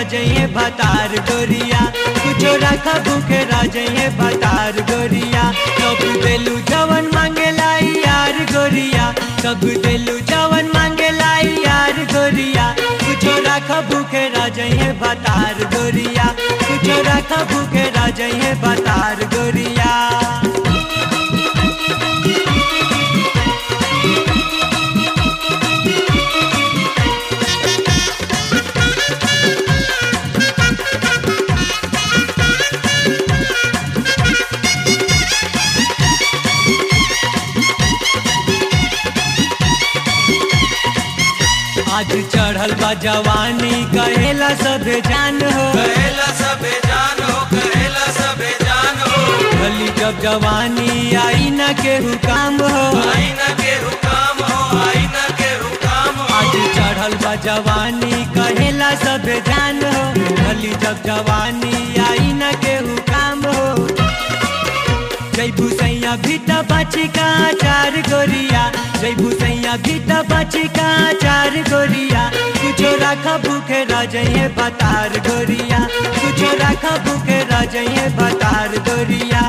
रजइए भतार गोरिया कुछो रख भूखे रजइए भतार गोरिया सब देलू जवन मांगेला यार गोरिया सब देलू जवन मांगेला यार गोरिया कुछो रख भूखे रजइए भतार गोरिया कुछो रख भूखे रजइए भतार गोरिया आज चढ़ल बा जवानी कहेला सबे जान हो कहेला सबे जान हो कहेला सबे जान हो भली जब जवानी आई न केहू काम हो आईना के हुकाम हो आईना के हुकाम हो आज चढ़ल बा जवानी कहेला सबे जान हो भली जब जवानी आई न केहू काम हो जय भूसैया भीता बाची का चार गोरिया जय भूसैया भीता बाची का चार गोरिया कुछो राखा भूखे राजये भतार गोरिया कुछो राखा भूखे राजये भतार गोरिया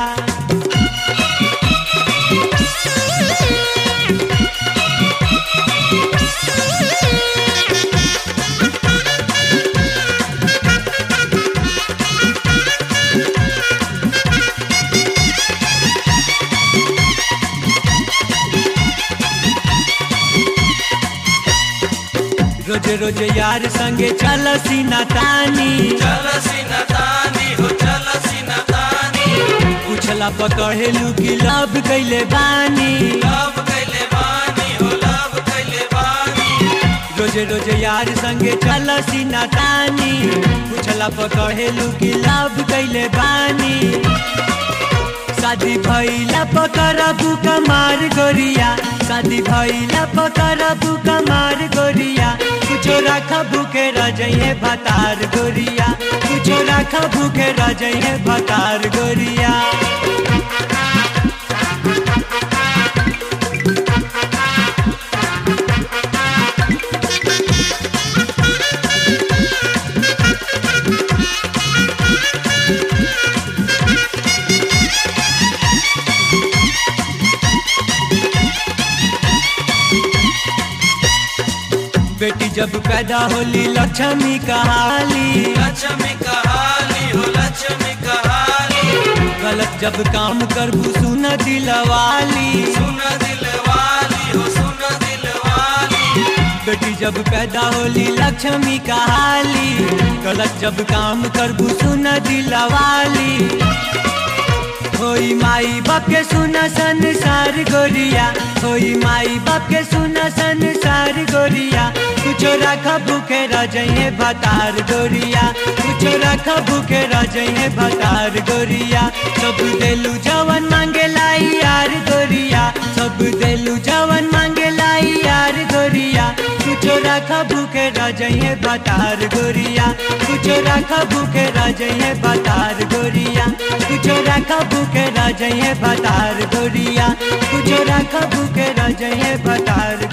रोज रोज यार संगे चल सीना तानी चल सीना तानी हो चल सीना तानी पूछला पकड़ेलू की लव कैले बानी लव कैले बानी हो लव कैले बानी रोज रोज यार संगे चल सीना तानी पूछला पकड़ेलू की लव कैले बानी शादी भैला पकड़बू कमार गोरिया शादी भैला पकड़बू कमार गोरिया कुछो राख भूखे रजइए भतार गोरिया कुछो राख भूखे रजइए भतार गोरिया बेटी जब पैदा होली लक्ष्मी कहाली लक्ष्मी कहाली हो लक्ष्मी कहाली गलत जब काम करबू सुन दिलवाली सुन दिल वाली हो सुन दिल वाली बेटी जब पैदा होली लक्ष्मी कहाली गलत जब काम करबू सुन दिलवाली होई माई बाप के सुना संसार गोरिया होई माई बाप के सुना संसार गोरिया कुछो रख भूखे रजइए भतार गोरिया कुछो रख भूखे रजइए भतार गोरिया सब देलू जवन मांगे लाई यार गोरिया सब देलू जवन मांगे लाई यार गोरिया कुछो रख भूखे रजइए भतार गोरिया कुछो रख भूखे रजइए भतार गोरिया कुछो रख भूखे रजइए भतार गोरिया कुछो रख भूखे रजइए भतार